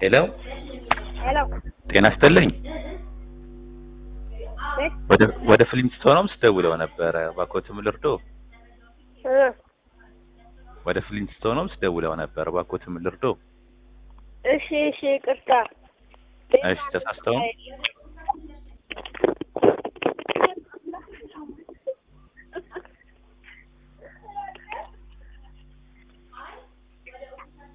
ሄሎ ሄሎ ጤና ይስጥልኝ። እ ወደ ወደ ፍሊንስቶንስ ደውለው ነበረ። እባክዎትም ልርዶ? እ ወደ ፍሊንስቶንስ ደውለው ነበር። እባክዎትም ልርዶ? እሺ እሺ ይቅርታ እሺ ተሳስተው